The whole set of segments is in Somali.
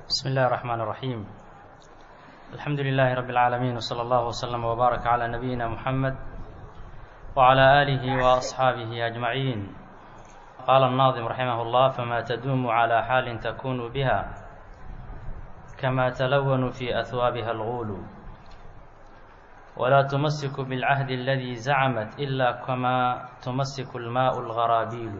بسم الله الرحمن الرحيم الحمد لله رب العالمين وصلى الله وسلم وبارك على نبينا محمد وعلى آله وأصحابه أجمعين قال الناظم رحمه الله فما تدوم على حال تكون بها كما تلون في أثوابها الغول ولا تمسك بالعهد الذي زعمت إلا كما تمسك الماء الغرابيل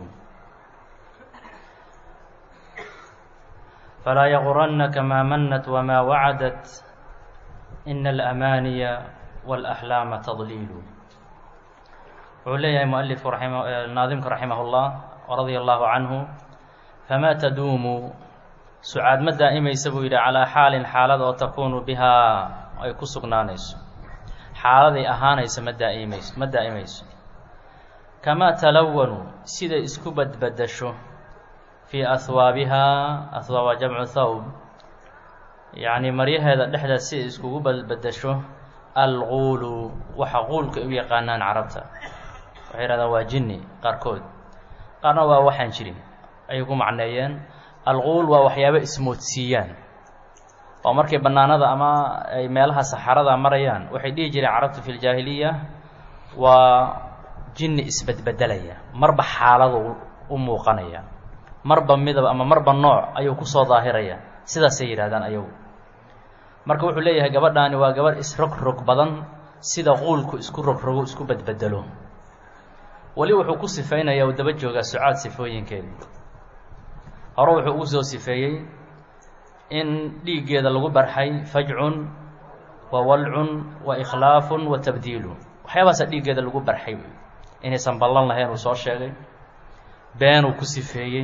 فلا يغرنك ما منت وما وعدت إن الأماني والأحلام تضليل wuxuu leeyahay mualifku naadimka raximah اllah radia allahu canhu famaa taduumu sucaad ma daa'imaysa buu yidhi calaa xaalin xaalad oo takuunu bihaa ay ku sugnaanayso xaaladay ahaanaysa ma daaimayso ma daa'imayso kamaa talawanu siday isku badbadasho fii ahwaabihaa ahwaab waa jamcu thawb yacni maryaheeda dhexdeed siday iskugu badbadasho alguulu waxa quulka u yaqaanaan carabta waxay yidhahdaan waa jinni qaarkood qaarna waa waxaan jirin ayay ku macneeyeen alquul waa waxyaabo ismoodsiiyaan oo markay bannaanada ama ay meelaha saxarada marayaan waxay dhihi jireen carabtu fi ljaahiliya waa jinni isbedbedelaya marba xaaladu u muuqanaya marba midab ama marba nooc ayuu kusoo daahiraya sidaasay yidhahdaan ayagu marka wuxuu leeyahay gabadhaani waa gabadh isrogrog badan sida quulku isku rogrogo isku bedbedelo weli wuxuu ku sifeynaya uu daba joogaa sucaad sifooyinkeedii hore wuxuu ugu soo sifeeyey in dhiiggeeda lagu barxay fajcun wa walcun wa ikhlaafun wa tabdiilu waxyaabaasa dhiiggeeda lagu barxay inaysan ballan lahayn uu soo sheegay beenuu ku sifeeyey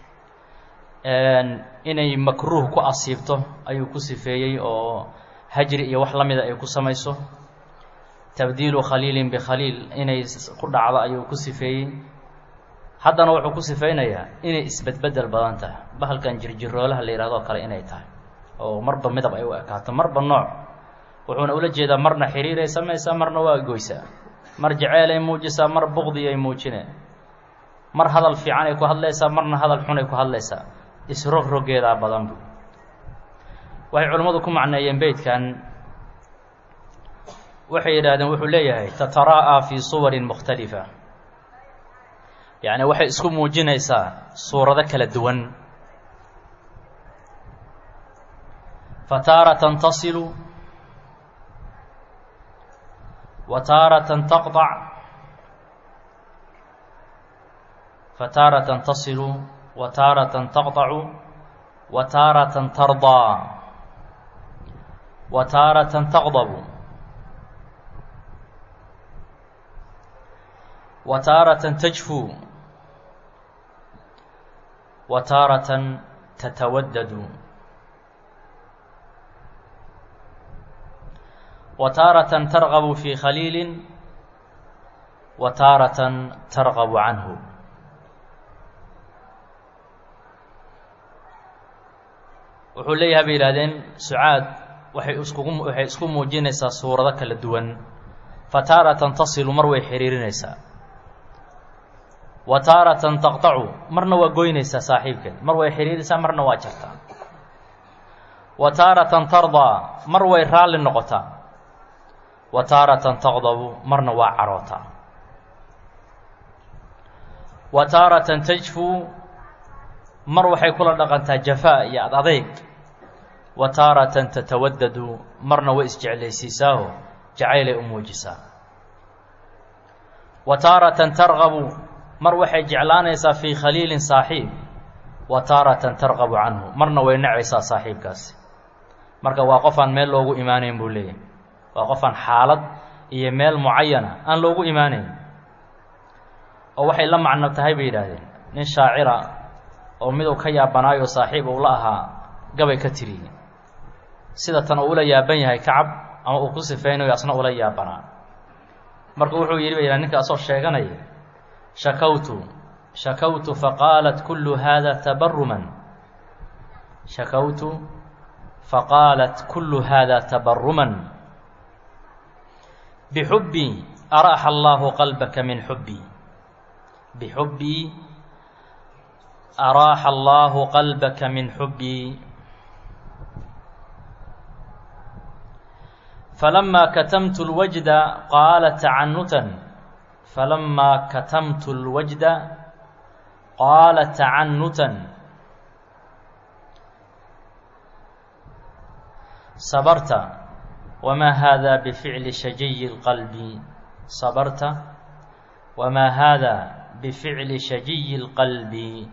inay makruuh ku asiibto ayuu ku sifeeyey oo hajri iyo wax la mida ay ku samayso tabdiilu khaliilin bikhaliil inay ku dhacdo ayuu ku sifeeyey haddana wuxuu ku sifeynayaa inay isbedbedel badan tahay bahalkan jirjiroolaha la yidhahdoo kale inay tahay oo marba midab ay u ekaato marba nooc wuxuuna ula jeedaa marna xiriiray samaysaa marna waa goysaa mar jaceelay muujisaa mar buqdiyay muujine mar hadal fiican ay ku hadlaysaa marna hadal xun ay ku hadlaysaa isrogrogeedaa badan bu waxay culimmadu ku macneeyeen beydkan waxay yidhaahdeen wuxuu leeyahay tatara'aa fii suwarin mukhtalifa yacni waxay isku muujinaysaa suurado kala duwan fa taaratan tasilu wa taaratan taqطac fa taaratan tasilu wa taaratan taqطacu wa taaratan tardaa wa taaratan taqdabu wa taaratan tajfuu wa taaratan tatawaddadu wa taaratan targabu fii khaliilin wa taaratan targabu canhu wuxuu leeyahay bay yidhahdeen sucaad waxay iskugu waxay isku muujinaysaa suurado kala duwan fa taaratan tasilu mar way xiriirinaysaa wa taaratan taqطacu marna waa goynaysaa saaxiibkeed mar way xidhiirisaa marna waa jartaa wa taaratan tardaa mar way raalli noqotaa wa taaratan taqdabu marna waa carootaa wa taaratan tajfuu mar waxay kula dhaqantaa jafaa iyo ad adeyg wa taaratan tatawaddadu marna way isjeclaysiisaaho jacaylay u muujisaa wa taaratan targabu mar waxay jeclaanaysaa fii khaliilin saaxiib wa taaratan tarqabu canhu marna way nacaysaa saaxiibkaasi marka waa qof aan meel loogu imaanayn buu leeyahay waa qof aan xaalad iyo meel mucayana aan loogu imaanayn oo waxay la macno tahay bay yidhaahdeen nin shaacira oo miduu ka yaabanaayo saaxiib uu la ahaa gabay ka tiriyey sida tan uu ula yaaban yahay kacab ama uu ku sifeynayo asna ula yaabanaa marka wuxuu yidhi ba yidhah ninka asoo sheeganaya shakawtu shakawtu faqaalat kullu hada tabaruman shakawtu faqaalat kullu hada tabaruman bixubbii araaxa allahu qalbaka min xubbii bixubbii araaxa allaahu qalbaka min xubbii فلما كتمت الوجد قال تعنتا فلما كتمت الوجد قال تعنتا صبرت وما هذا بفعل شجي القلب صبرت وما هذا بفعل شجي القلب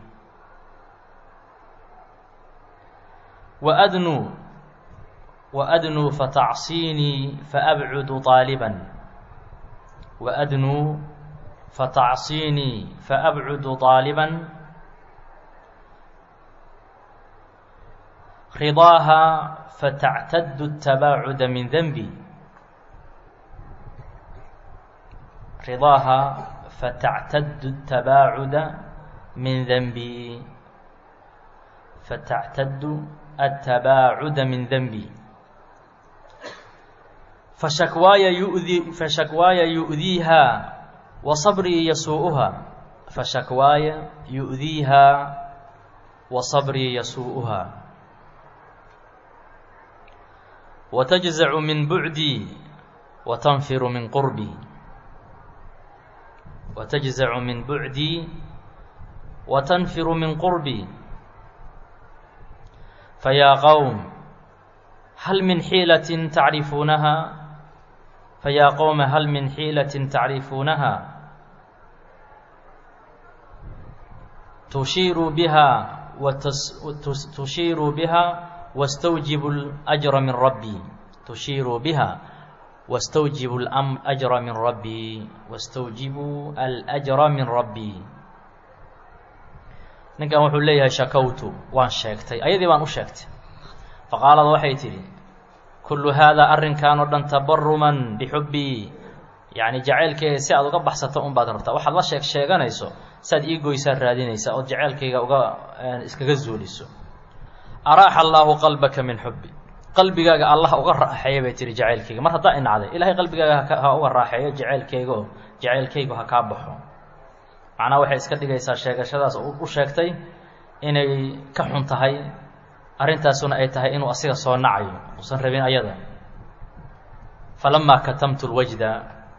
وأدنو وأدنو فتعصيني فأبعد طالبا وأدنو فتعصيني فأبعد طالبا رضاها فتعتد التباعد من ذنبي رضاها فتعتد التباعد من ذنبي فتعتد التباعد من ذنبي فشكواي يؤذي فشكواي يؤذيها وصبري يسوءها فشكواي يؤذيها وصبري يسوءها وتجزع من بعدي وتنفر من قربي وتجزع من بعدي وتنفر من قربي فيا قوم هل من حيلة تعرفونها فيا قوم هل من حيلة تعرفونها تشير بها وتشير بها واستوجب الأجر من ربي تشير بها واستوجب الأجر من ربي واستوجب الأجر من ربي ninkan wuxuu leeyahay shakowtu waan sheegtay ayadii baan u sheegtay faqaalad waxay tidhi kullu haadaa arrinkan oo dhan tabaruman bixubbii yacni jacaylkeyga si aad uga baxsato un baad rabtaa waxaad la sheeg sheeganayso saad ii goysaad raadinaysaa ood jacaylkayga uga iskaga zuuliso araaxa allaahu qalbaka min xubbi qalbigaaga allah uga raaxeeya bay tihi jacaylkayga mar haddaa inacday ilaahay qalbigaaga ha uga raaxeeyo jacaylkayga oo jacaylkaygu ha kaa baxo macnaha waxay iska dhigaysaa sheegashadaas u sheegtay inay ka xun tahay arrintaasuna ay tahay inuu asiga soo nacayo uusan rabin ayada falamaa katamtu lwajda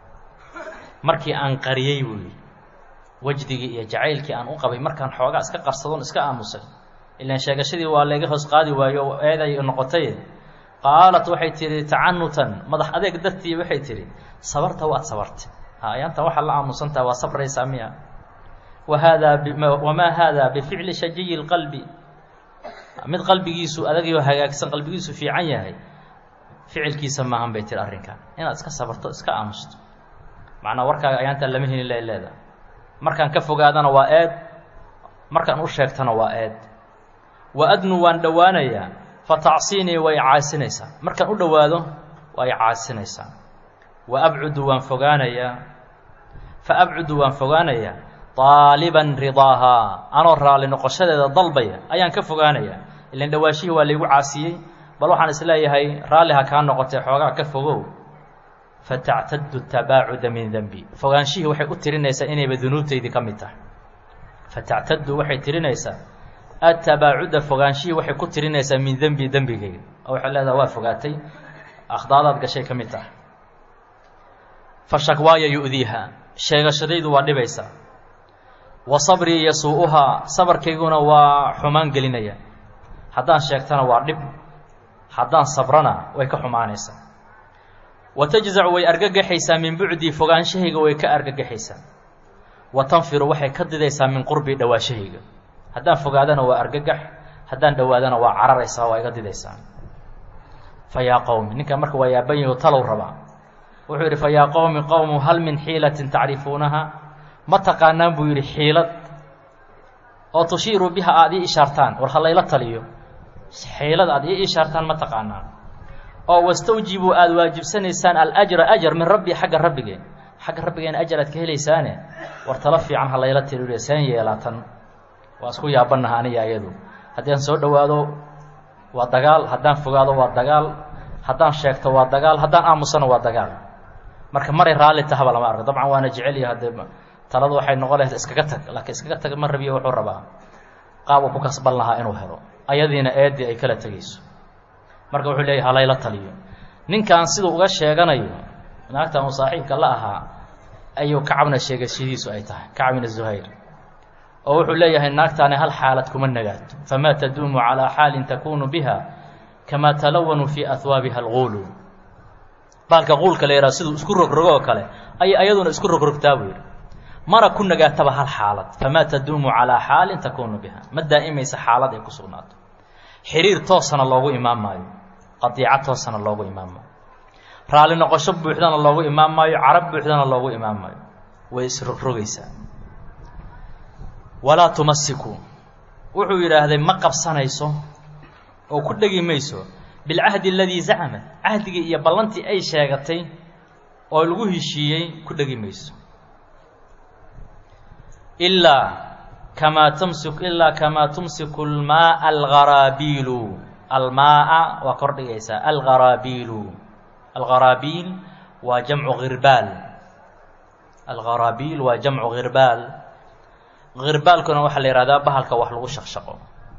markii aan qariyey buuyi wajdigii iyo jacaylkii aan u qabay markaan xoogaa iska qarsadoon iska aamusay ilaan sheegashadii waa layga hoos qaadi waayo oo eeday noqotay qaalat waxay tidhi tacanutan madax adeeg dartii waxay tidhi sabarta waad sabartay ayaantan waxaad la aamusantaha waa sabraysaa miya wahaadaa wamaa haadaa bificli shajiyi lqalbi mid qalbigiisu adagyo hagaagsan qalbigiisu fiican yahay ficilkiisa maahan bay tiri arrinkan inaad iska sabarto iska aamusto macnaa warkaaga ayaantaan lama helin la leeda markaan ka fogaadana waa eed markaan u sheegtana waa eed wa adnu waan dhowaanayaa fa tacsiinii way caasinaysaa markaan u dhowaado way caasinaysaa wa abcudu waan fogaanayaa fa abcudu waan fogaanayaa aaliban ridaahaa anoo raalli noqoshadeeda dalbaya ayaan ka fogaanayaa ilan dhawaashihii waa laygu caasiyey bal waxaan isleeyahay raalli ha kaa noqotee xoogaa ka fogow fatactadu tabaacuda min dembi fogaanshihii waxay u tirinaysaa inayba dunuubtaydii ka mid tahay fatactadu waxay tirinaysaa atabaacuda fogaanshihii waxay ku tirinaysaa min dembi dembigayga oo waxay leedaha waa fogaatay akhdaadaad gashay ka mid tahay fa shakwaaya yu'diiha sheegashadaydu waa dhibaysaa wa sabrii yasuu-uhaa sabarkayguna waa xumaan gelinaya haddaan sheegtana waa dhib haddaan sabrana way ka xumaanaysaa wa tajzacu way argagaxaysaa min bucdii fogaanshahayga way ka argagaxaysaa wa tanfiru waxay ka didaysaa min qurbii dhowaashahayga haddaan fogaadana waa argagax haddaan dhowaadana waa cararaysaa waa iga didaysaa fa yaa qowmi ninkan marka waa yaaban yahi talow rabaa wuxuu yidhi fa yaa qowmi qowmu hal min xiilatin tacrifuunaha ma taqaanaan buu yidhi xiilad oo tushiiru biha aada ii ishaartaan war ha layla taliyo xiilad aad ii ishaartaan ma taqaanaan oo wastawjibuu aada waajibsanaysaan alajra ajar min rabbi xagga rabbigeen xagga rabbigeena ajar aad ka helaysaane war talo fiican ha layla taliyo seen yeelaatan waa isku yaabannaha aniga ayadu haddaan soo dhowaado waa dagaal haddaan fogaado waa dagaal haddaan sheegto waa dagaal haddaan aamusano waa dagaal marka maray raalli tahaba lama arko dabcan waana jecelya haddee taladu waxay noqon lahayd iskaga tag laakiin iskaga tag ma rabiyo wuxuu rabaa qaab uu ku kasban lahaa inuu helo ayadiina eeddii ay kala tegayso marka wuxuu leeyahy halayla taliyo ninkan siduu uga sheeganayo naagtan uu saaxiibka la ahaa ayuu kacabna sheegashadiisu ay tahay kacab ibn zuhayr oo wuxuu leeyahay naagtaani hal xaalad kuma nagaato famaa taduumu calaa xaalin takunu biha kamaa talawanu fii ahwaabiha alguulu baalka quulka la yidhaha siduu isku rogrogo oo kale ayay ayaduna isku rogrogtaa buu yidhi mana ku nagaataba hal xaalad famaa taduumu calaa xaalin takunu biha ma daa'imaysa xaalad ay ku sugnaato xiriir toosana loogu imaan maayo qadiico toosana loogu imaan maayo raalli noqosho buuxdana loogu imaan maayo carab buuxdana loogu imaan maayo way isrogrogaysaa walaa tumasiku wuxuu yidhaahday ma qabsanayso oo ku dhegi mayso bilcahdi aladii zacamat cahdigii iyo ballantii ay sheegatay oo lagu heshiiyey ku dhegi mayso ilaa kamaa tumsi ilaa kamaa tumsiku almaaa algaraabiilu almaaa waa kor dhigaysaa algaraabiilu algaraabiil waa jamcu hirbaal algaraabiil waa jamcu hirbaal hirbaalkuna waxaa la yihahdaa bahalka wax lagu shaqshaqo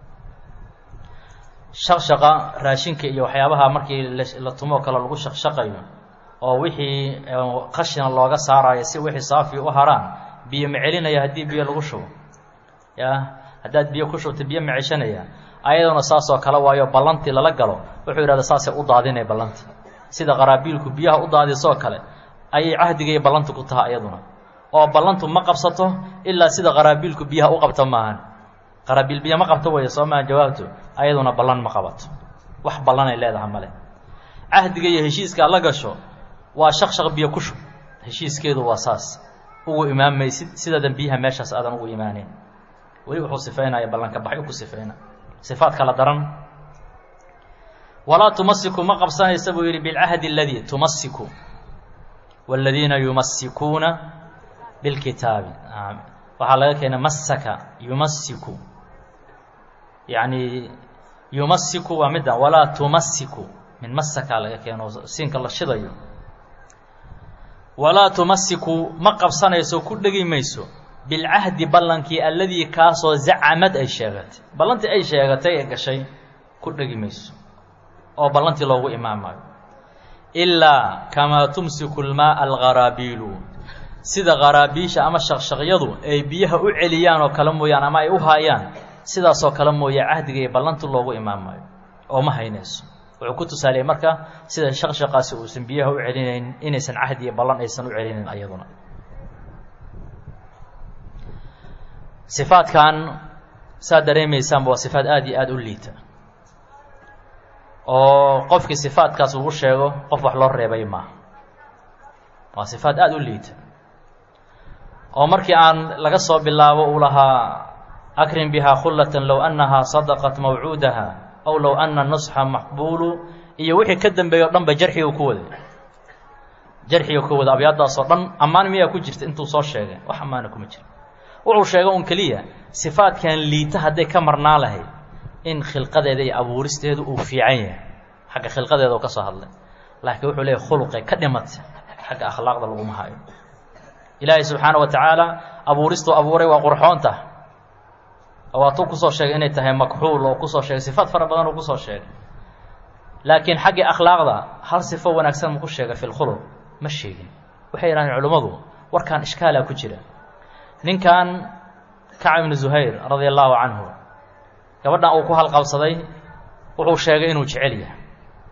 shaqshaqa raashinka iyo waxyaabaha markii la tumoo kale lagu shaqshaqayo oo wixii qashina looga saarayo si wixii saafi u haraan biyo ma celinaya haddii biyo lagu shubo ya haddaad biyo ku shubta biyo ma ceshanaya ayaduna saasoo kale waayo ballantii lala galo wuxuu yidhahda saasay u daadinay ballantii sida qaraabiilku biyaha u daadisoo kale ayay cahdiga iyo ballantu ku taha ayaduna oo ballantu ma qabsato ilaa sida qaraabiilku biyaha u qabto maahan qaraabiil biyo ma qabto weeye soo maa jawaabto ayaduna ballan ma qabato wax ballanay leedaha male cahdiga iyo heshiiska la gasho waa shaqshaq biyo ku shub heshiiskeedu waa saas ugu imaamaysid sidaadan biyaha meeshaas aadan ugu imaaneyn weli wuxuu sifaynaya ballanka baxyo ku sifayna sifaad kala daran walaa tumasiku ma qabsanaysa buu yidhi bilcahdi aladii tumasiku wاladiina yumasikuuna bilkitaabi waxaa laga keena masaka yumasiku yacni yumasiku waa midda walaa tumasiku min masaka laga keeno siinka la shidayo walaa tumasiku ma qabsanayso ku dhegi mayso bilcahdi ballankii alladii kaasoo zacamad ay sheegatay ballantii ay sheegatay ee gashay ku dhegi mayso oo ballantii loogu imaamayo ilaa kamaa tumsiku lmaaa algaraabiilu sida qaraabiisha ama shaqshaqyadu ay biyaha u celiyaan oo kale mooyaan ama ay u haayaan sidaasoo kale mooye cahdiga iyo ballanti loogu imaamayo oo ma haynayso wuxuu ku tusaaliyey marka sida shaqshaqaasi uusan biyaha u celinayn inaysan cahdi iyo ballan aysan u celinayn ayaduna sifaadkan saad dareemaysaanba waa sifaad aada iyo aada u liita oo qofkii sifaadkaas lagu sheego qof wax loo reebay maaha waa sifaad aada u liita oo markii aan laga soo bilaabo uu lahaa akrim bihaa khullatan low annahaa sadaqat mawcuudaha aw low ana nusxa maqbuulu iyo wixii ka dambeeya o dhan ba jarxigu ku waday jarxiga ku wada abyaadaasoo dhan ammaan miyaa ku jirta intuu soo sheegay wax ammaana kuma jira wuxuu sheega un keliya sifaadkan liita hadday ka marnaa lahayd in khilqadeeda iyo abuuristeedu uu fiican yahay xagga khilqadeeda u ka soo hadlay laakiin wuxuu leeyahy khuluqay ka dhimatay xagga akhlaaqda laguma hayo ilaahay subxaana wa tacaala abuuristuu abuuray waa qurxoonta waatuu kusoo sheegay inay tahay makxuul oo kusoo sheegay sifaad fara badan uu kusoo sheegay laakiin xaggii akhlaaqda hal sifo wanaagsan maku sheegay fi lkhuluq ma sheegin waxay yidhahdeen culimmadu warkaan ishkaalaa ku jira ninkan kacb ibnu zuhayr radia allaahu canhu gabadhan uu ku halqabsaday wuxuu sheegay inuu jecel yahay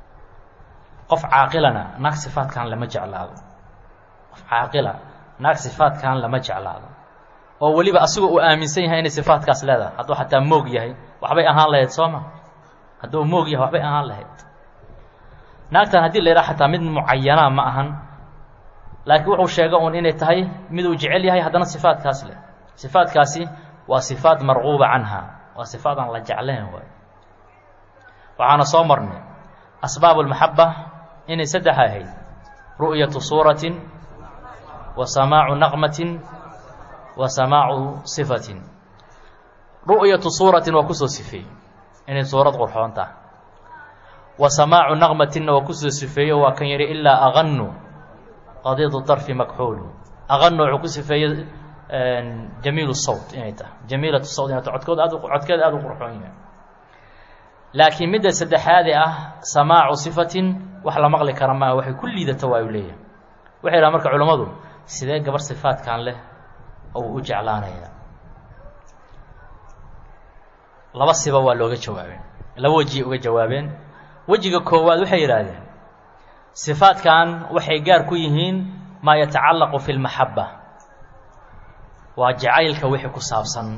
qof caaqilana naag sifaadkan lama jeclaado qof caaqila naag sifaadkan lama jeclaado oo weliba asigoo uu aaminsan yahay inay sifaadkaas leedahay hadduu xataa moog yahay waxbay ahaan lahayd soo ma hadduu moog yahay waxbay ahaan lahayd naagtan haddii la yidhaha xataa mid mucayanaa ma ahan laakiin wuxuu sheega uun inay tahay mid uu jecel yahay haddana sifaadkaas leh sifaadkaasi waa sifaad marquuba canha waa sifaad aan la jeclayn waay waxaana soo marnay asbaab اlmaxaba inay saddex ahayd ru'yatu suuratin wa samaacu naqmatin wa samaacu sifatin ru'yatu suuratin waa kusoo sifeeyey inay suurad qurxoon tahay wa samaacu naqmatinna waa kusoo sifeeyo waa kan yihi ilaa aganu qadiidu darfi makxuulu aganu wuxuu ku sifeeyey jamiil sawt inay tahay jamiilat sawt inay tahay codkood aad codkeeda aada u qurxoon yahay laakiin midda saddexaade ah samaacu sifatin wax la maqli kara maaha waxay ku liidata waa u leeyahay waxay dhaha marka culammadu sidee gabar sifaadkan leh oo u jeclaanaya laba siba waa looga jawaabeen laba wejiyay uga jawaabeen wejiga koowaad waxay yidhaahdeen sifaadkan waxay gaar ku yihiin maa yatacallaqu fi lmaxabba waa jacaylka wixii ku saabsan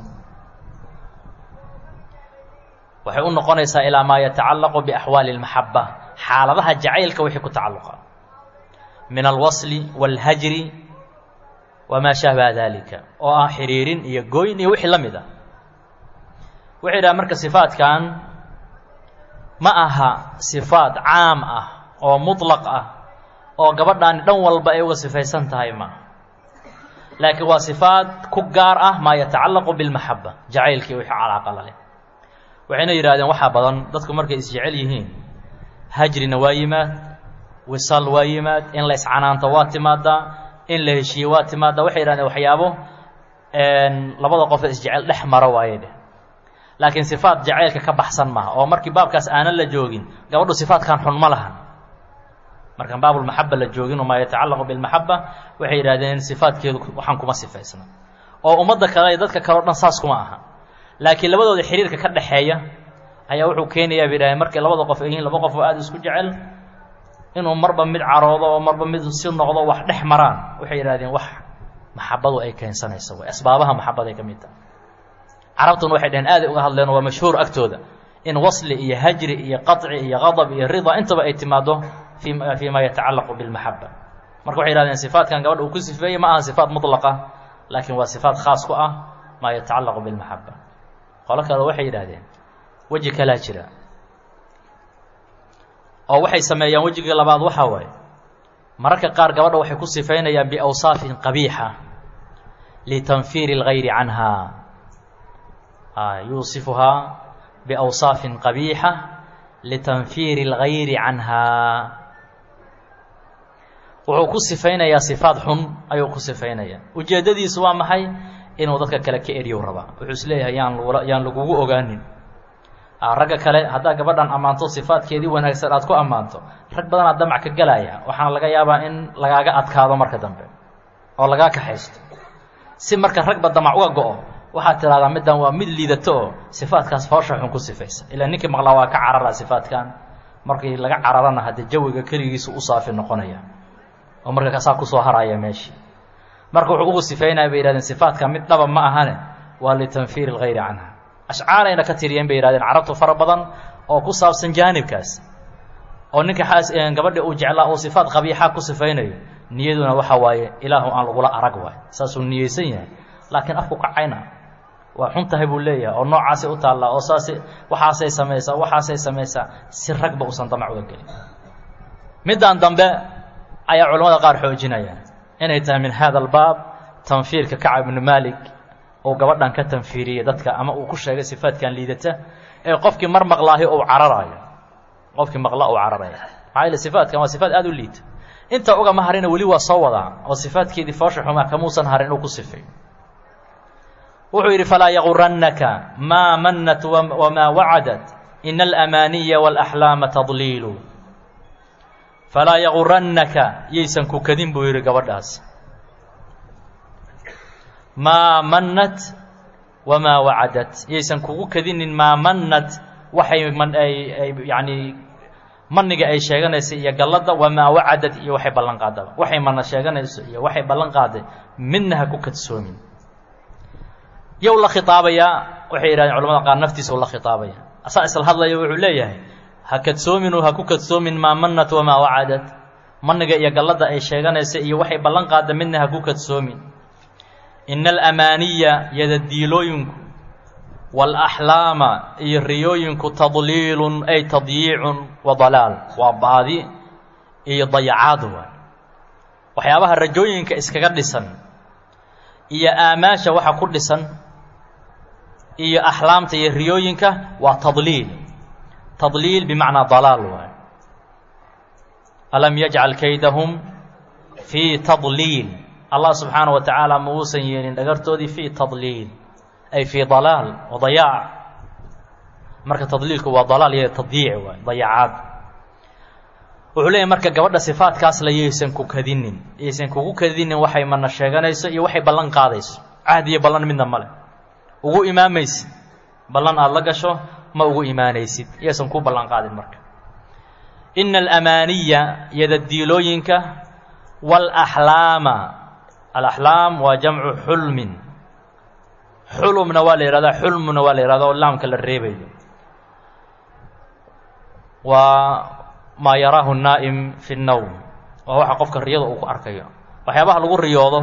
waxay u noqonaysaa ilaa maa yatacallaqu biaxwaali اlmaxaba xaaladaha jacaylka wixii ku tacalluqa min alwasli wاlhajri wamaa shahbaha dalika oo ah xiriirin iyo gooyn iyo wixii la mid a waxay dhaha marka sifaadkan ma aha sifaad caam ah oo muطlaq ah oo gabadhaani dhan walba ay uga sifaysan tahay ma laakiin waa sifaad ku gaar ah maa yatacallaqu biاlmaxaba jacaylkii wixii calaaqa la leh waxayna yidhahdeen waxaa badan dadku markay isjecel yihiin hajrina waa yimaad wisaal waa yimaad in la iscanaanto waa timaadaa in la heshiiye waa timaadaa waxay yidhahdeen waxyaabo labada qof ee isjecel dhex maro waaye dheh laakiin sifaad jacaylka ka baxsan maaha oo markii baabkaas aanan la joogin gabadhu sifaadkan xun ma lahan markaan baabulmaxaba la joogin maa yatacallaqu bilmaxaba waxay yidhahdeen sifaadkeedu waxaan kuma sifaysna oo ummadda kale iyo dadka kale o dhan saas kuma aha laakiin labadooda xiriirka ka dhexeeya ayaa wuxuu keenayaa bay yidhahdeen markay labada qof ay yihiin laba qof oo aada isku jecel inuu marba mid caroodo oo marba mid si noqdo wax dhex maraan waxay yidhahdeen wax maxabadu ay keensanayso way asbaabaha maxabaday ka mid tahay carabtuna waxay dhaheen aaday uga hadleen waa mashhuur agtooda in wasli iyo hajri iyo qaطci iyo qadab iyo rida intaba ay timaado fi fii ma yatacallaqu bilmaxaba marka waxay yihahdeen sifaatkan gabadha uu ku sifeeyey ma aha sifaat mutlaqa laakiin waa sifaat khaas ku ah maa yatacallaqu bilmaxaba qolo kale waxay yidhahdeen weji kalaa jira oo waxay sameeyaan wejiga labaad waxaa waaye mararka qaar gabadha waxay ku sifaynayaan biawsaafin qabiixa litanfiiri اlgayri canha yuusifuhaa biawsaafin qabiixa litanfiiri اlgayri canha wuxuu ku sifaynayaa sifaad xun ayuu ku sifaynaya ujeeddadiisu waa maxay inuu dadka kale ka eryow rabaa wuxuu is leeyahay yaan lagula yaan lagugu ogaanin ragga kale haddaad gabadhan ammaanto sifaadkeedii wanaagsan aad ku ammaanto rag badanaa damac ka gelaya waxaana laga yaabaa in lagaaga adkaado marka dambe oo lagaa kaxaysto si marka ragba damac uga go-o waxaad tidhahdaa middan waa mid liidato oo sifaadkaas foosha xun ku sifaysa ilaa ninkii maqlaa waa ka carara sifaadkan markii laga cararana haddee jawiga keligiisu u saafi noqonaya oo marka kasaa kusoo haraya meeshii marka wuxuu ugu sifaynaya bay yihahdeen sifaadka mid dhaba ma ahane waa litanfiiri اlgayri canha ashcaarayna ka tiriyeen bay yihahdeen carabtu fara badan oo ku saabsan jaanibkaas oo ninka xaas gabadha uu jeclaa uu sifaad qabiixa ku sifaynayo niyaduna waxa waaye ilaahu aan lagula arag waay saasuu niyeysan yahay laakiin afku kacayna waa xun tahay buu leeyahay oo noocaasay u taallaa oo saas waxaasay samaysaa waxaasay samaysaa si ragba uusan damac uga gelin middan dambe ayaa culamada qaar xoojinaya inay tahay min hada albaab tanfiirka kacab ibnu maalik uu gabadhan ka tanfiiriyey dadka ama uu ku sheegay sifaadkan liidata ee qofkii mar maqlaahi uu cararaayo qofkii maqla uu cararaya maxaa yeele sifaadkan waa sifaad aada u liita inta ugama harina weli waa soo wadaa oo sifaadkeedii foosha xumaa kamuusan harin inuu ku sifay wuxuu yidhi falaa yagurannaka maa mannat wamaa wacadat ina alamaaniya wاlaxlaama tadliilu falaa yagurannaka yaysan ku kadin buu yidhi gabadhaas maa mannat wamaa wacadat yaysan kugu kadinin maa mannat waxay man ay ay yacanii maniga ay sheeganaysa iyo galladda wamaa wacadad iyo waxay ballan qaadaba waxay mana sheeganayso iyo waxay ballan qaaday midna ha ku kadsoomin yow la khitaabayaa waxay yidhahdeen culamada qaar naftiisa u la khitaabaya asaa isla hadlaya wuxuu leeyahay ha kadsoomin ha ku kadsoomin maa mannat wamaa wacadad maniga iyo galladda ay sheeganaysa iyo waxay ballan qaada midna ha ku kadsoomin ina alamaaniya yadadiilooyinku waalaxlaama iyo riyooyinku tadliilun ay tadyiicun wa dalaal waa baadi iyo dayacaad waay waxyaabaha rajooyinka iskaga dhisan iyo aamaasha waxa ku dhisan iyo axlaamta iyo riyooyinka waa tadliil tadliil bimacnaa dalaal waay alam yajcal kaydahum fii tadliil allah subxaana wa tacaala ma uusan yeelin dhagartoodii fii tadliil ay fii dalaal wa dayaac marka tadliilku waa dalaal iyo tadyiic waay dayacaad wuxuu leeyahy marka gabadha sifaadkaas la yaysan ku kadinin yaysan kugu kadinin waxay mana sheeganayso iyo waxay ballan qaadayso cahdi iyo ballan midna male ugu imaamaysid ballan aada la gasho ma ugu imaanaysid yaysan ku ballan qaadin marka ina alamaaniya yadadiilooyinka waalaxlaama alaxlaam waa jamcu xulmin xulumna waa la yihahdaa xulmuna waa la yihahda oo laamka la reebayo waa maa yaraahu naa'im fi nnowm waa waxa qofka riyada uu ku arkayo waxyaabaha lagu riyoodo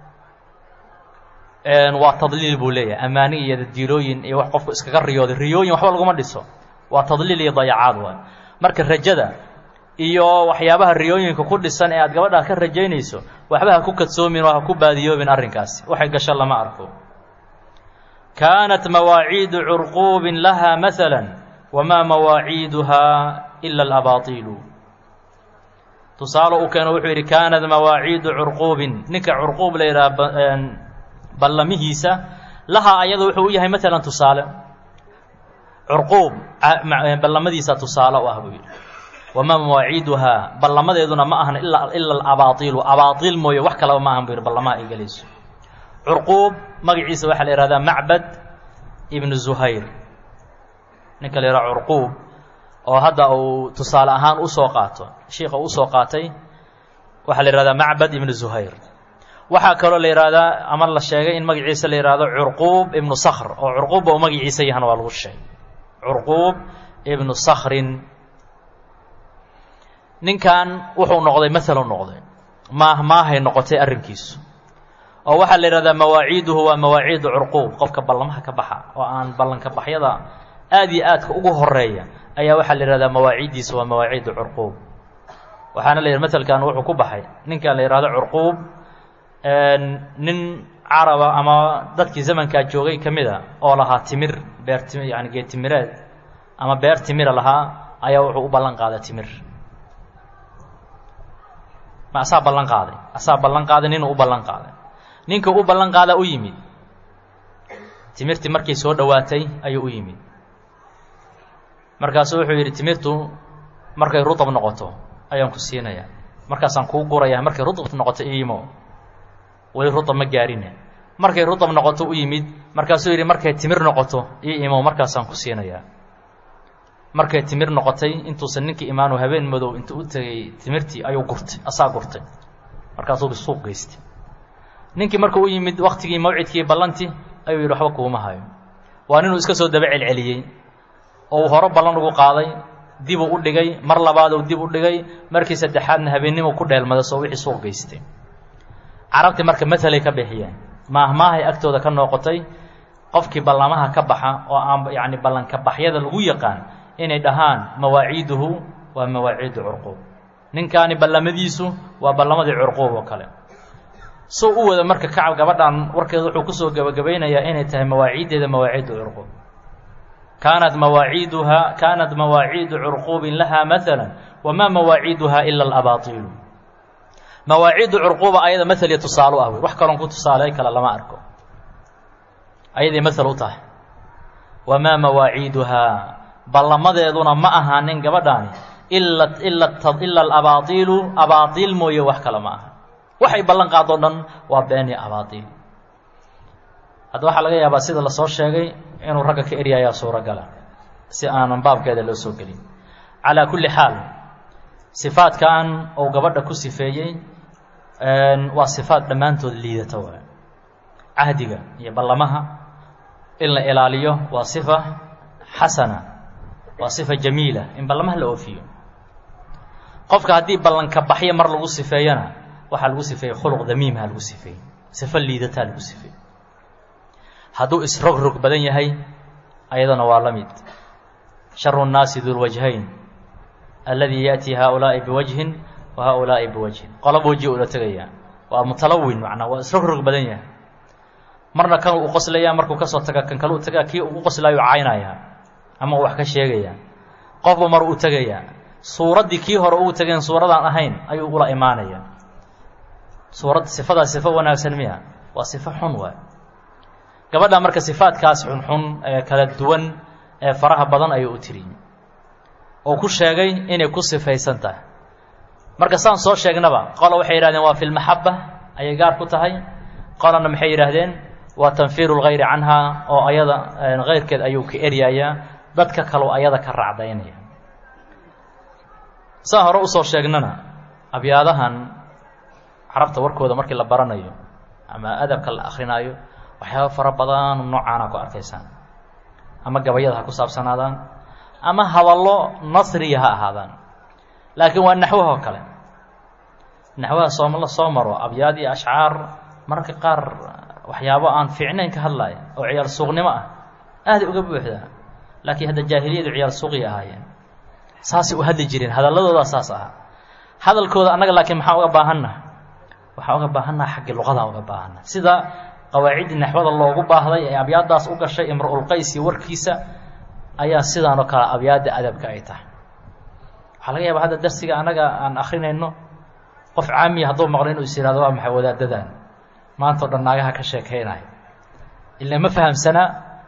waa tadliil buu leeyahay amaani iyo dadiilooyin iyo wax qofku iskaga riyooday riyooyin waxba laguma dhiso waa tadliil iyo dayacaad waay marka rajada iyo waxyaabaha riyooyinka ku dhisan ee aad gabadhaa ka rajaynayso waxba ha ku kadsoomin oo ha ku baadiyoobin arrinkaasi waxay gasho lama arko kaanat mawaaciidu curquubin laha maala wamaa mawaaciiduhaa ila alabaatiilu tusaale uu keeno wuxuu yidhi kaanat mawaaciidu curquubin ninka curquub la yidhaha ballamihiisa lahaa ayada wuxuu u yahay maalan tusaale curquub ballamadiisa tusaale u ah buu yidhi wamaa mawaaciiduhaa ballamadeeduna ma ahan ila ila alabaaiilu abaaiil mooye wax kalaba ma ahan buu yidhi ballamaha ay gelayso curquub magaciisa waxaa la yihahdaa macbad ibnu zuhayr ninka la yidhaha curquub oo hadda uu tusaale ahaan usoo qaato shiika usoo qaatay waxaa la yihahdaa macbad ibnu zuhayr waxaa kaloo la yihahdaa ama la sheegay in magaciisa la yihahdo curquub ibnu sakhr oo curquubba uu magaciisa yahana waa lagu sheegay curquub ibnu sakhrin ninkan wuxuu noqday maalu noqday maah maahay noqotay arrinkiisu oo waxaa la yihahdaa mawaaciiduhu waa mawaaciidu curquub qofka ballamaha ka baxa oo aan ballanka baxyada aad iyo aadka ugu horeeya ayaa waxaa la yihahdaa mawaaciiddiisa waa mawaaciidu curquub waxaana la yidhi matelkan wuxuu ku baxay ninkan la yihahdo curquub nin caraba ama dadkii zamankaa joogay ka mid a oo lahaa timir beer tim yani geed timireed ama beer timira lahaa ayaa wuxuu u ballan qaaday timir ma asaa ballan qaaday asaa ballan qaaday ninuu u ballan qaaday ninka u ballan qaadaa u yimid timirtii markay soo dhowaatay ayuu u yimid markaasuu wuxuu yidhi timirtu markay rutab noqoto ayaan ku siinayaa markaasaan kuu gurayaa markay rutab noqoto iimo weli rutab ma gaarine markay rutab noqoto u yimid markaasuu yidhi markay timir noqoto ii imo markaasaan ku siinayaa markay timir noqotay intuusan ninkii imaanu habeen madow intuu u tegay timirtii ayuu gurtay asaa gurtay markaasuu suuq geystay ninkii markuu u yimid waktigii mawcidkii ballantii ayuu yidhi waxba kuuma hayo waa ninuu iska soo daba celceliyey oo uu hore ballan ugu qaaday dibuu u dhigay mar labaaduu dib u dhigay markii saddexaadna habeennimuu ku dheelmaday soo wixii suuq geystay carabtii marka matalay ka bixiyeen maahmaahay agtooda ka noqotay qofkii ballamaha ka baxa oo aan yacni ballanka baxyada lagu yaqaan inay dhahaan mawaaciiduhu waa mawaaciidu curquub ninkaani ballamadiisu waa ballamadii curquub oo kale soo u wada marka kacab gabadhan warkeeda wuxuu kusoo gebagabaynayaa inay tahay mawaaciiddeeda mawaaciidu curquub kaanat mawaaciiduhaa kaanat mawaaciidu curquubin lahaa maala wamaa mawaaciiduhaa ila alabaatiilu mawaaciidu curquuba ayada maal iyo tusaale u ah wey wax kaloon ku tusaaley kale lama arko ayaday maal u tahay wamaa mawaaciiduhaa ballamadeeduna ma ahaanin gabadhaani ila ila ila alabaaiilu abaaiil mooye wax kale ma aha waxay ballan qaado dhan waa been iyo abaaiil hadda waxaa laga yaabaa sida lasoo sheegay inuu ragga ka eryayaa suuragala si aanan baabkeeda loo soo gelin calaa kulli xaal sifaadkan uu gabadha ku sifeeyey waa sifaad dhammaantood liidata waay cahdiga iyo ballamaha in la ilaaliyo waa sifa xasana waa sifa jamiila in ballamaha la oofiyo qofka haddii ballanka baxyo mar lagu sifeeyana waxaa lagu sifeeyey khuluq damiimha lagu sifeeyey sifo liidataa lagu sifeeyey hadduu isrogrog badan yahay ayadana waa la mid sharu nnaasi dulwajhayn alladii yaأtii haaulaa'i biwajhin wa haaulaa'i biwajhin qolob weji ula tegayaa waa mutalawin macnaa waa isrogrog badan yahay marna kan uu qoslayaa markuu kasoo taga kan kale u tagaa kii ugu qoslaayu caynayaa ama uu wax ka sheegayaa qofba mar uu tegayaa suuraddii kii hore ugu tegeen suuradaan ahayn ayuu ula imaanayaa suurad sifadaa sifo wanaagsan miya waa sifo xun waay gabadha marka sifaadkaas xunxun ee kala duwan ee faraha badan ayuu u tiriyey oo ku sheegay inay ku sifaysan tahay marka saan soo sheegnaba qola waxay yidhahdeen waa fi lmaxaba ayay gaar ku tahay qolana maxay yidhaahdeen waa tanfiiru lgayri canha oo ayada kayrkeed ayuu ka eryayaa dadka kaleu ayada ka raacdaynaya saan hore usoo sheegnana abyaadahan carabta warkooda markii la baranayo ama adabka la akrinaayo waxyaaba fara badan noocaana ku arkaysaan ama gabayada ha ku saabsanaadaan ama hadallo nasriya ha ahaadaan laakiin waa naxwaha oo kale naxwaha sooma la soo maro abyaad iyo ashcaar mararka qaar waxyaabo aan fiicnayn ka hadlaya oo ciyaal suuqnimo ah aaday uga buuxdaa laakiin hadda jaahiliyadu ciyaal suuqi ahaayeen saasay u hadli jireen hadalladoodaa saas ahaa hadalkooda annaga laakiin maxaa uga baahanna waxaa uga baahannaha xaggii luqadaan uga baahanna sida qawaaciddii naxwada loogu baahday ee abyaaddaas u gashay imru-ulqays iyo warkiisa ayaa sidaan oo kale abyaadda adabka ay tahay waxaa laga yaaba hadda darsiga annaga aan akrinayno qof caamiya hadduu maqlo inuu is yihahdo waa maxay wadaadadan maanta o dhan naagaha ka sheekaynayo ila ma fahamsana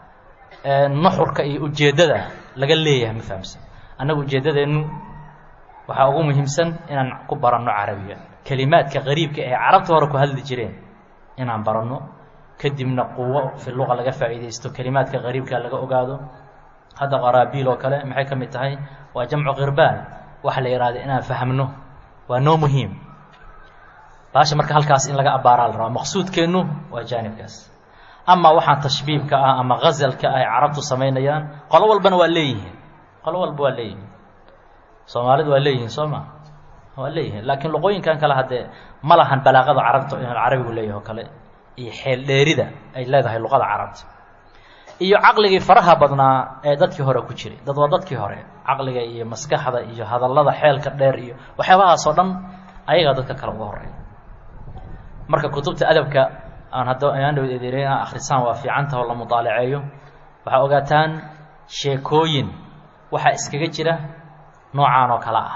nuxurka iyo ujeeddada laga leeyahay ma fahamsana annagu ujeeddadeennu waxaa ugu muhiimsan inaan ku baranno carabiga kelimaadka qariibka ee carabta hore ku hadli jireen inaan baranno kadibna quwo fi luqa laga faa'iidaysto kelimaadka qariibka laga ogaado hadda qaraabiil oo kale maxay ka mid tahay waa jamcu khirbaan waxa la yidhahda inaan fahmno waa noo muhiim baasha marka halkaas in laga abbaaraa la rabaa maqsuudkeennu waa jaanibkaas ama waxaan tashbiibka ah ama ghasalka ah ay carabtu samaynayaan qolo walbana waa leeyihiin qolo walba waa leeyihiin soomaalidu waa leeyihiin soo ma waa leeyihiin laakiin luqooyinkan kale haddee ma lahan balaaqada carabta carabigu leeyahay oo kale iyo xeel dheerida ay leedahay luqada carabta iyo caqligii faraha badnaa ee dadkii hore ku jiray dad waa dadkii hore caqliga iyo maskaxda iyo hadallada xeelka dheer iyo waxyaabahaasoo dhan ayagaa dadka kale uga horeeya marka kutubta adabka aan hadda ayaan dhaw eedeeray inaa akhrisaan waa fiicanta oo la mudaalaceeyo waxaa ogaataan sheekooyin waxaa iskaga jira noocaan oo kale ah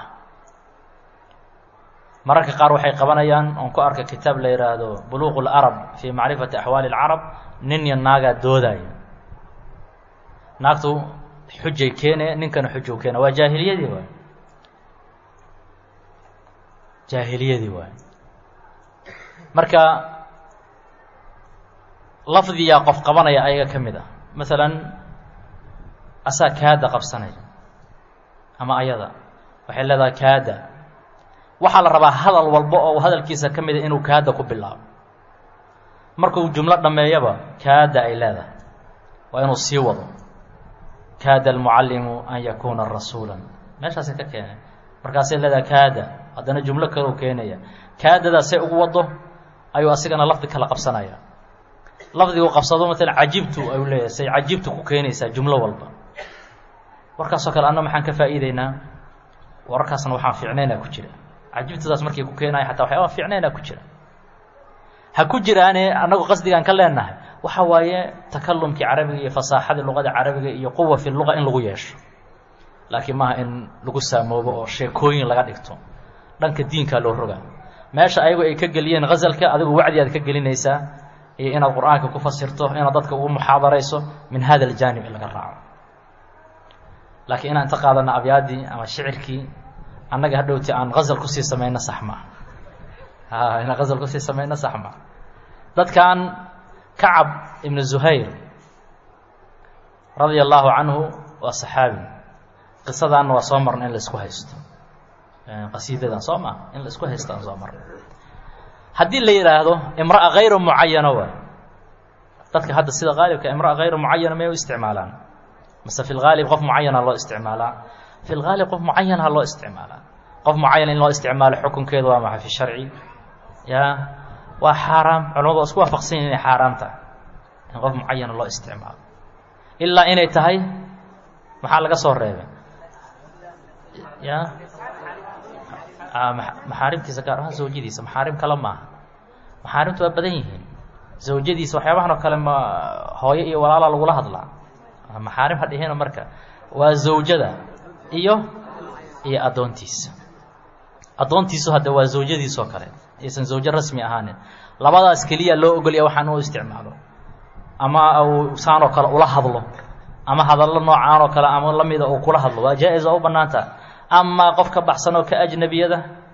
mararka qaar waxay qabanayaan oon ku arka kitaab la yidhaahdo buluuq اlarab fii macrifati axwaali اlcarab nin iyo naagaa doodaya naagtu xujay keene ninkana xujuu keena waa jaahiliyadii waay jaahiliyadii waay marka lafdiyaa qof qabanaya ayaga ka mid ah masalan asaa kaada qabsanaya ama ayada waxay leedahay kaada waxaa la rabaa hadal walba oo hadalkiisa ka mida inuu kaada ku bilaabo markuu jumlo dhammeeyaba kaada ay leedahay waa inuu sii wado kaada almucallimu an yakuuna rasuula meeshaasay ka keeneen markaasay leedahay kaada haddana jumlo kaleu keenaya kaadadaasay ugu wado ayuu asigana lafdi kala qabsanaya lafdigu qabsado maalan cajibtu ayuu leeyahay say cajibtu ku keenaysaa jumlo walba warkaasoo kale anna maxaan ka faa'iideynaa wararkaasna waxaan fiicnaynaa ku jira cajibtadaas markay ku keenaya xataa waxyaaba fiicnaynaa ku jira ha ku jiraane annagu qasdigaan ka leenahay waxa waaye takalumkii carabiga iyo fasaaxadii luqada carabiga iyo quwa fi luqa in lagu yeesho laakiin maaha in lagu saamoobo oo sheekooyin laga dhigto dhanka diinkaa loo rogaa meesha ayagu ay ka geliyeen ghasalka adigu wacdi aad ka gelinaysaa iyo inaad qur-aanka ku fasirto inaad dadka ugu muxaadarayso min hada aljaanib in laga raaco laakiin inaan inta qaadana abyaaddii ama shicirkii annaga hadhowti aan hazal kusii samayno sax maa a inaan hazal kusii samayno sax maa dadkan kacab ibnu zuhayr radia allahu canhu waa saxaabi qisadaanna waa soo marna in la isku haysto qasiidadan soo maa in la isku haystaan soo marna haddii la yidhaahdo imra'a hayru mucayana waay dadka hadda sida qaalibka imra'a hayru mucayana may u isticmaalaan mase fi lgaalib qof mucayana loo isticmaalaa fi lgaalib qof mucayana loo isticmaalaa qof mucayan in loo isticmaalo xukunkeedu waa maxay fi sharci ya waa xaaraam culamadu waa isku waafaqsan yahin inay xaaraam tahay in qof mucayana loo isticmaalo ilaa inay tahay maxaa laga soo reebay ya maxaarimtiisa gaar ahaan zawjadiisa maxaarim kale maaha maxaarimtu waa badan yihiin zawjadiisa waxyaabahan oo kale ma hooyo iyo walaalaa lagula hadlaa maxaarim ha dhihino marka waa zawjada iyo iyo addoontiisa addoontiisu hadde waa zawjadiisoo kale aysan zawjo rasmi ahaanin labadaas keliya loo ogolya waxaan u isticmaalo ama uu saanoo kale ula hadlo ama hadallo noocaan oo kale ama lamida uu kula hadlo waa jaa-is oo u bannaanta amaa qof ka baxsan oo ka ajnabiyada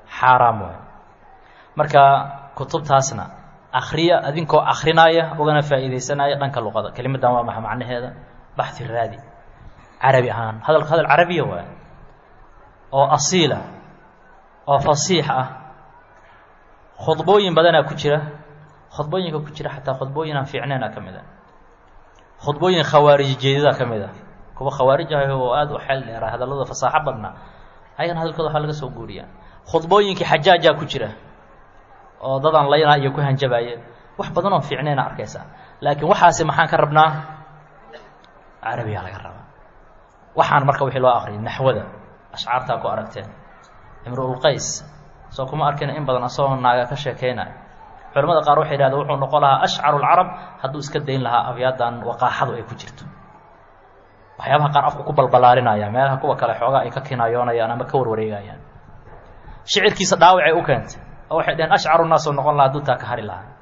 xaaraam waay marka kutubtaasna akriya adinkoo akrinaya ugana faa'iidaysanaya dhanka luqada kelimadan waa maxa macnaheeda baxi raadi carabi ahaan hadalka hadal carabiya waay oo asiila oo fasiix ah khudbooyin badanaa ku jira khudbooyinka ku jira xataa khudbooyin aan fiicnayna ka mid a khudbooyin khawaarij jeedada ka mid a kuwa khawaarij ah oo aada u xeel dheera hadallada fasaaxo badna ayagana hadalkooda waxaa laga soo guuriyaa khudbooyinkii xajaajaa ku jira oo dadaan laynaa iyo ku hanjabaayeen wax badan oo fiicnayna arkaysaa laakiin waxaasi maxaan ka rabnaa carabiyaa laga rabaa waxaan marka wixii loo akriyay naxwada ashcaartaa ku aragteen imruulqays soo kuma arkina in badan asagoo naaga ka sheekeynayo culamada qaar waxay yidhahdeen wuxuu noqon lahaa ashcaru lcarab hadduu iska dayn lahaa abyaadan waqaaxadu ay ku jirto waxyaabaha qaar afku ku balbalaarinaya meelaha kuwa kale xoogaa ay ka kinaayoonayaan ama ka warwareegayaan shicirkiisa dhaawacay u keentay oo waxay dhaheen ashcaru naasoo noqon lahaa hadduu taa ka hari lahaa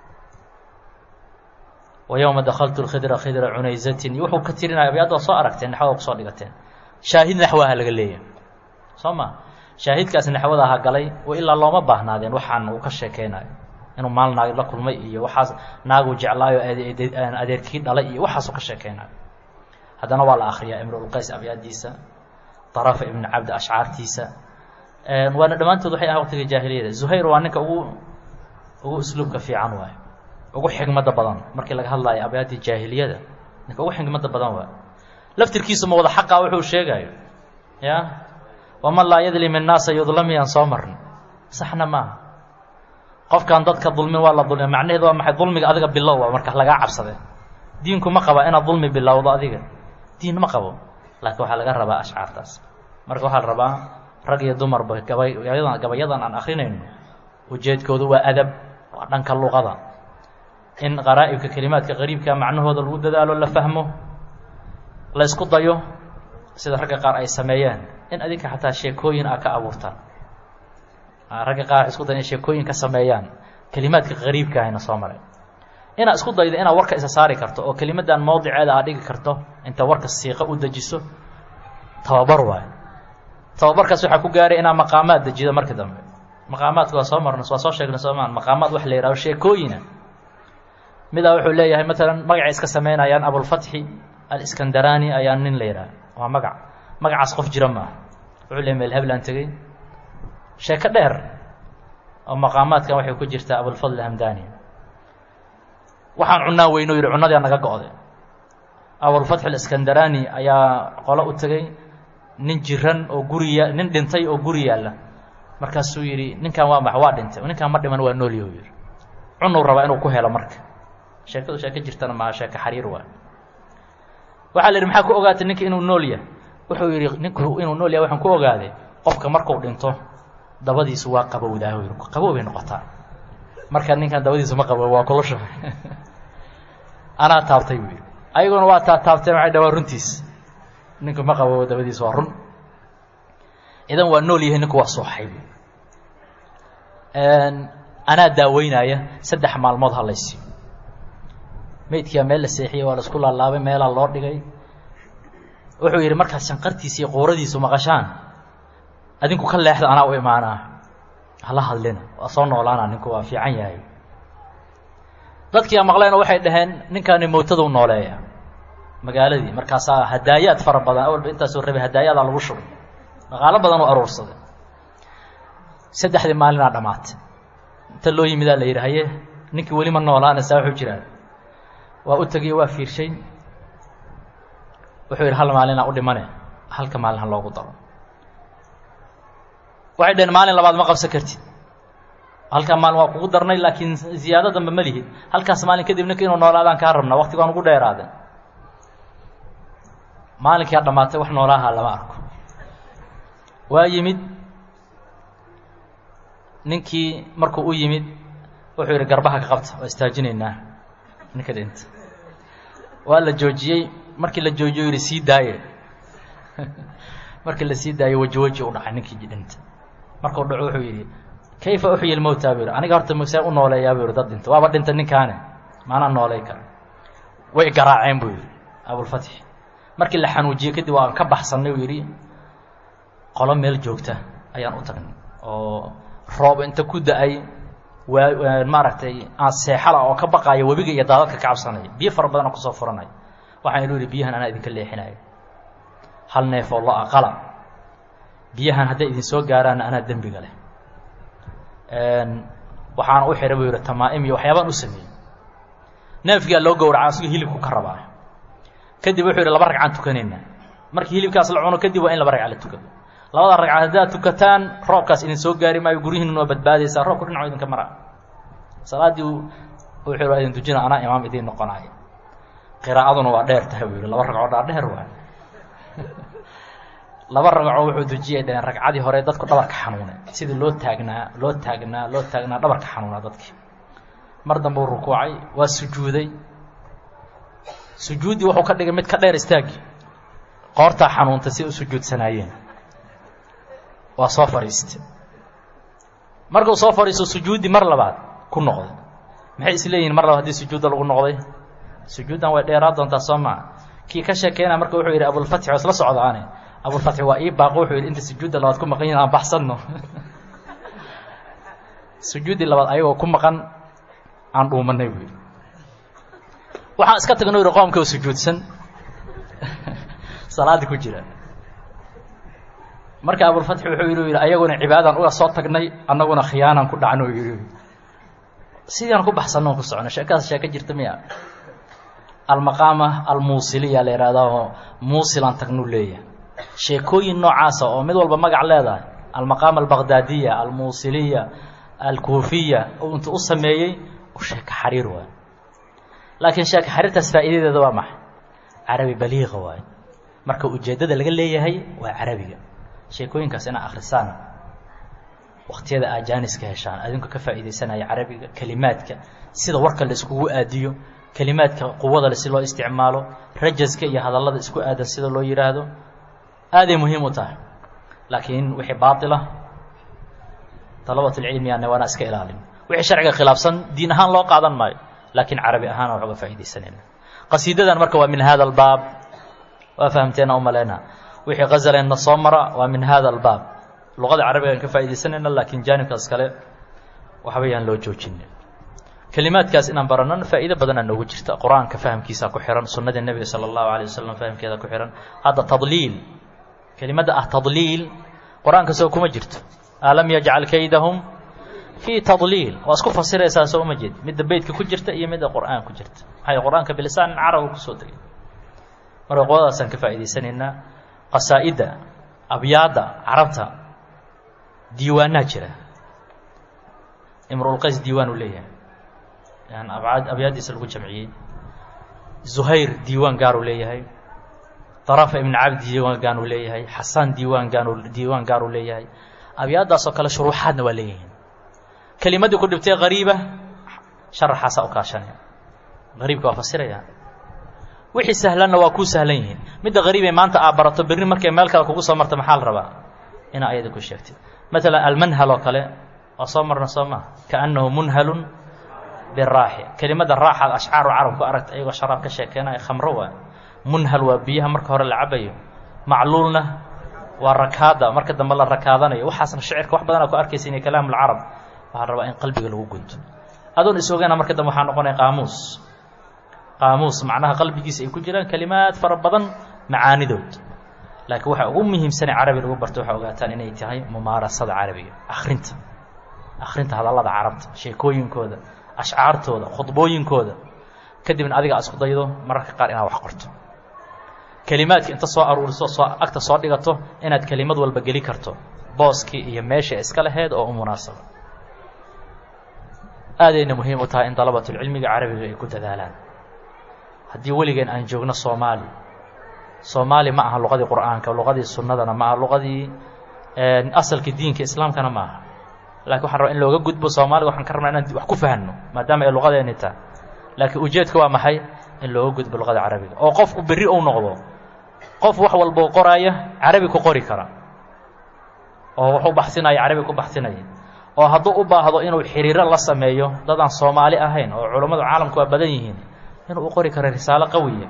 wa yowma dakaltu lkhidra khidra cunayzatin iyo wuxuu ka tirinaya abyaadda waa soo aragteen naxwada kusoo dhigateen shaahid naxwaha laga leeyahay soo ma shaahidkaasi naxwada aha galay wa ilaa looma baahnaadeen waxaan uu ka sheekeynayo inuu maal naag la kulmay iyo waxaas naagu jeclaayo adeerkii dhalay iyo waxaasuu ka sheekeynayo haddana waa la akriyaa imrulqays abyaadiisa darafa ibn cabdi ashcaartiisa waana dhammaantood waxay ahan waqtiga jaahiliyada zuhayr waa ninka ugu ugu usluubka fiican waay ugu xigmada badan markii laga hadlayo abyaadii jaahiliyada ninka ugu xigmada badan waay laftirkiisu ma wada xaqa wuxuu sheegayo ya waman laa yadlim innaasa yudlamiyaan soo marna saxna maaha qofkaan dadka dulmin waa la dulmiya macnaheedu waa maxay dulmiga adiga bilow a marka lagaa cabsade diinku ma qaba inaad dulmi bilowdo adiga diin ma qabo laakiin waxaa laga rabaa ashcaartaas marka waxaa la rabaa rag iyo dumarba gabayadan gabayadan aan akrinayno ujeedkoodu waa adab waa dhanka luqada in qaraa'ibka kelimaadka qariibka macnahooda lagu dadaalo la fahmo la ysku dayo sida ragga qaar ay sameeyeen in adinka xataa sheekooyin a ka abuurtaan ragga qaar isku dayan in sheekooyin ka sameeyaan kelimaadka qariibka ahayna soo maray inaad isku daydo inaad warka isa saari karto oo kelimadan mowdiceeda aad dhigi karto inta warka siiqa u dejiso tababar waayo tababarkaas waxaa ku gaaray inaa maqaamaad dejido markii dambe maqaamaadka waa soo marna waa soo sheegnay soomaa maqaamaad wax la yihahdo sheekooyina midaa wuxuu leeyahay maalan magacay iska sameynayaan abulfatxi aliskandaraani ayaa nin la yidhaha waa magac magacaas qof jira maaha wuxuu leeyahy meel heblaan tegey sheeko dheer oo maqaamaadkan waxay ku jirtaa abulfadl hamdani waxaan cunaa weyno yidhi cunnadia naga go-day abulfatx aliskandaraani ayaa qolo u tegey nin jiran oo guriya nin dhintay oo guri yaalla markaasuu yidhi ninkan waa max waa dhintay ninkaan ma dhiman waa noolyahu yidhi cunuu rabaa inuu ku helo marka sheekadu sheeko jirtana maaha sheeko xariir waay waxaa la yidhi maxaa ku ogaatay ninka inuu nool yahay wuxuu yidhi ninku inuu nool yahay waxaan ku ogaaday qofka markuu dhinto dabadiisu waa qabowdaa yidhi qabow bay noqotaa marka ninkan dabadiisu ma qabow waa kulusha anaa taabtay buu yidhi ayaguna waa taa taabteen waxay dha waa runtiis ninku ma qabow dabadiisu waa run idan waa nool yahay ninku waa sooxay bu anaa daaweynaya saddex maalmood halaysiyo meydkiia meel la seexiyey waa la isku laalaabay meelaa loo dhigay wuxuu yidhi markaad shanqartiisa iyo quuradiisu maqashaan adinku ka leexda anaa u imaanaa hala hadlina waa soo noolaana ninku waa fiican yahay dadkii a maqleena waxay dhaheen ninkaani mowtaduu nooleeya magaaladii markaasaa hadaayaad fara badan awalba intaasoo rabay hadaayadaa lagu shubay dhaqaalo badan u aruursaday saddexdii maalinaa dhammaatay inta loo yimidaa la yidhi haye ninkii weli ma noolaanaysaa wuxuu jiraa waa u tegiye waa fiirshay wuxuu yidhi hal maalinaa u dhimane halka maalin ha loogu daro waxay dhaheen maalin labaad ma qabsan kartid halkaa maalin waa kugu darnay laakiin ziyaado dambe ma lihid halkaas maalin kadib ninka inuu noolaadaan kaa rabnaa waktigaan ugu dheeraadeen maalinkaa dhammaatay wax noolaaha lama arko waa yimid ninkii markuu u yimid wuxuu yidhi garbaha ka qabta waa istaajinaynaa ninka dhinta waa la joojiyey markii la joojiyo yidhi sii daaye markii la sii daayey weji weji u dhacay ninkii dhinta markuu dhaco wuxuu yidhi kayfa uxyi lmowta buu yidhi aniga horta see u nooleeyaa buu yidhi dad dhinta waaba dhinta ninkaane maanaa noolay kara way garaaceen buu yidhi abulfatxi markii la xanuujiyey kadib waan ka baxsannay uu yidhi qolo meel joogta ayaan u tagnay oo roob inta ku da-ay waa maaragtay aan seexala oo ka baqaaya webiga iyo daadadka ka cabsanaya biyo fara badan oo kusoo furanaya waxaan ilu yihi biyahan anaa idinka leexinayo hal neef oo lo aqala biyahan hadday idin soo gaaraanna anaa dembiga leh waxaana u xihay buu yihi tamaa-im iyo waxyaabaan u sameeyey neefkiaa loo gowraca asigo hilibku ka rabaa kadib wuxuu yihi laba ragcaan tukanayna markii hilibkaas la cuno kadib waa in laba ragca la tukado labada ragcaad haddaad tukataan roobkaas idin soo gaari maayo guryihiin waa badbaadaysaa roobka dhinaco idinka mara salaaddii wuxuu waa idin tujina anaa imaam idiin noqonayo qiraa'aduna waa dheer tahay buu yihi laba ragcoo dhaa dheer waay laba ragcoo wuxuu dujiyay dhaheen ragcadii hore dadku dhabarka xanuunay sidii loo taagnaa loo taagnaa loo taagnaa dhabarka xanuunaa dadkii mar dambe uu rukuucay waa sujuuday sujuuddii wuxuu ka dhigay mid ka dheer istaagii qoortaa xanuuntay si u sujuudsanaayeen waa soo fadhiistay markuu soo fadhiisto sujuuddii mar labaad ku noqday maxay is leeyihin mar labaad haddii sujuudda lagu noqday sujuuddan way dheeraa doontaa soo maa kii ka sheekeynaa marka wuxuu yidhi abulfatxi waa isla socdaane abulfatxi waa ii baaqo wuxuu yidhi inta sujuudda labaad ku maqan yihin aan baxsanno sujuuddii labaad ayagoo ku maqan aan dhuumanay buu yidhi waxaan iska tagno yidhi qoomka oo sujuudsan salaaddii ku jira marka abulfatxi wuxuu yidhi yidhi ayaguna cibaadadan uga soo tagnay annaguna khiyaanaan ku dhacno yidhi sidii aan ku baxsanno ku socono sheekadaas sheeko jirta miya almaqaama almuusiliya la yidhahdaao muusilaan tagnuu leeyahay sheekooyin noocaasa oo mid walba magac leedahay almaqaama albaqdaadiya almuusiliya alkuufiya oo intuu u sameeyey u sheeko xariir waay laakiin sheeko xariirtaas faa'iidadeeda waa maxay carabi baliiqa waay marka ujeeddada laga leeyahay waa carabiga sheekooyinkaas inaa akhrisaan waktiyada aa jaaniska heshaan adinku ka faa'iidaysanaya carabiga kelimaadka sida warka la iskugu aadiyo kelimaadka quwada si loo isticmaalo rajaska iyo hadallada isku aadan sida loo yidhaahdo aaday muhiim u tahay laakiin wixii baatila dalabatulcilmi ana waana iska ilaalin wixii sharciga khilaafsan diin ahaan loo qaadan maayo laakiin carabi ahaan wax uga faa'iidaysanayna qasiidadan marka waa min hada albaab waa fahamteena u maleyna wixii ghazalenna soo mara waa min hada albaab luqada carabiga aan ka faa'iidaysanayna laakiin jaanibkaas kale waxba yaan loo joojina kelimaadkaas inaan baranana faa'iido badanaa noogu jirta qur-aanka fahamkiisaa ku xihan sunnadii nebiga sala allahu alay wasalam fahamkeeda ku xihan hadda tadliil kelimadda ah tadliil qur-aanka soo kuma jirto alam yajcal kaydahum fii tadliil waa isku fasiraysaa soo uma jeed midda beytka ku jirta iyo midda qur'aan ku jirta maxay qur-aanka bilisaan carabu kusoo degay marka qodadaasaan ka faa'iidaysanaynaa qasaa'idda abyaadda carabta diiwaanaa jira imruulqays diiwaan uu leeyahay yan abcaad abyaaddiisa lagu jamciyey zuhayr diiwaan gaaruu leeyahay darafa ibn cabdi diiwaan gaanuu leeyahay xasaan diiwaan gaanu diiwaan gaaruu leeyahay abyaaddaasoo kale shuruuxaadna waa leeyihiin kelimaddii ku dhibtay qariiba sharaxaasaa u kaashanaya qariibka waa fasiraya wixii sahlanna waa kuu sahlan yihiin midda qariibay maanta aa barato berri markay meel kale kugu soo marta maxaa la rabaa inaa ayada ku sheegtid maalan almanhal oo kale waa soo marna soo maa kaannahu munhalun biraaxi kelimadda raaxaad ashcaaru carabku aragta ayagoo sharaab ka sheekeenaya khamro waa munhal waa biyaha marka hore la cabayo macluulna waa rakaada marka dambe la rakaadanayo waxaasna shicirka wax badanaa ku arkaysa inay kalaamulcarab waxaa rabaa in qalbiga lagu gunto adoon is ogaana marka dambe waxaa noqonaya qaamuus qaamuus macnaha qalbigiisa ay ku jiraan kelimaad fara badan macaanidood laakiin waxa ugu muhiimsanee carabi lagu barto waxaa ogaataan inay tahay mumaarasada carabiga akhrinta akhrinta hadallada carabta sheekooyinkooda ashcaartooda khudbooyinkooda kadibna adiga a isku daydo mararka qaar inaad wax qorto kelimaadka inta soo aruuriso soo agta soo dhigato inaad kelimad walba geli karto booskii iyo meesha iska laheyd oo u munaasaba aadayna muhiim u tahay in dalabatulcilmiga carabiga ay ku dadaalaan haddii weligeen aan joogno soomaali soomaali ma aha luqadii qur'aanka luqadii sunnadana ma aha luqadii asalkii diinka islaamkana ma aha lakin waxan rabaa in looga gudbo soomaaliga waxaan ka rabnaa inaan wax ku fahanno maadaama ay luqadeeni tahay laakiin ujeedka waa maxay in looga gudbo luqada carabiga oo qofku berri ou noqdo qof wax walboo qoraaya carabi ku qori kara oo wax u baxsinaya carabi ku baxsinaya oo hadduu u baahdo inuu xiriiro la sameeyo dad aan soomaali ahayn oo culammadu caalamku waa badan yihiin inuu u qori karo risaalo qawiya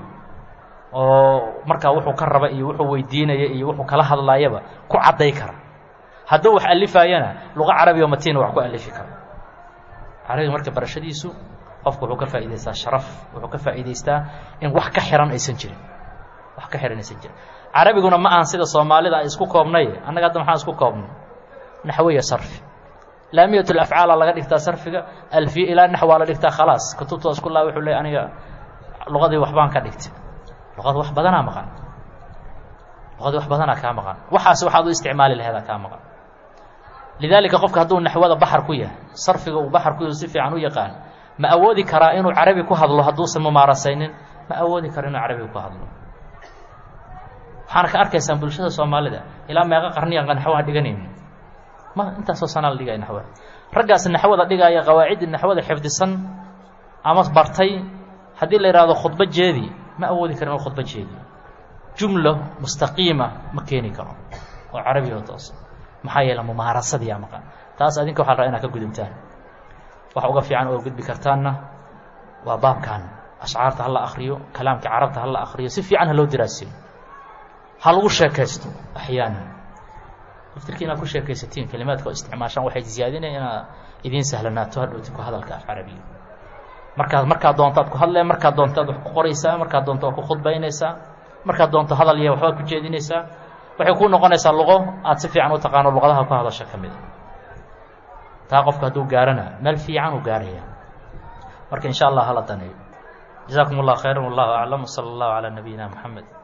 oo markaa wuxuu ka raba iyo wuxuu weydiinaya iyo wuxuu kala hadlaayaba ku cadday kara hadduu wax alifaayana luqa carabi oo matiina wax ku alifi karo carabiga marka barashadiisu qofku wuxuu ka faa'idaystaa sharaf wuxuu ka faa'idaystaa in wax ka xiran aysan jirin wax ka xiran aysan jirin carabiguna ma ahan sida soomaalida ay isku koobnay annaga hadda maxaan isku koobnay naxwiya sarfi laamiyat lafcaala laga dhigtaa sarfiga alfiya ilaa naxwaa la dhigtaa khalaas kutubta isku laa wuxuu leey aniga luqadii waxbaan ka dhigtay luqada wax badanaa maqan luqadii wax badanaa kaa maqan waxaas waxaad u isticmaali laheedaa kaa maqan lidaalika qofka hadduu naxwada baxar ku yahay sarfiga uu baxar ku yahay si fiican u yaqaan ma awoodi karaa inuu carabi ku hadlo hadduusan mumaarasaynin ma awoodi karo inuu carabi ku hadlo waxaana ka arkaysaan bulshada soomaalida ilaa meeqa qarniyan naxwaha dhiganayno ma intaasoo sanaa la dhigaya naxwada raggaas naxwada dhigaaya qawaaciddii naxwada xifdisan ama bartay haddii la yidhahdo khudbo jeedi ma awoodi karo inuu khudbo jeediyo jumlo mustaqiima ma keeni karo oo carabi oo toosa maxaa yeele mumaarasadiyaa maqan taas adinka waxa la rabaa inaad ka gudubtaan wax uga fiican oo gudbi kartaanna waa baabkan ashcaarta ha la akriyo kalaamka carabta ha la akriyo si fiican ha loo diraasiyo ha lagu sheekaysto axyaanan daftirki inaad ku sheekaysatiin kelimaadka oo isticmaashaan waxay ziyaadinaya inaad idiin sahlanaato hadhowti ku hadalka af carabiya markaad markaad doontaad ku hadlee markaad doontaad wax ku qoraysaa markaad doonto waa ku khudbaynaysaa markaad doonto hadal iyo waxbaad ku jeedinaysaa waxay kuu noqonaysaa luqo aad si fiican u taqaano luqadaha ku hadasha ka mid a taa qofka hadduu gaarana meel fiican uu gaaraya marka in sha allah hala daneeyo jazakum اllah khayra wallahu aclam wsala allahu calaa nabiyina moxamed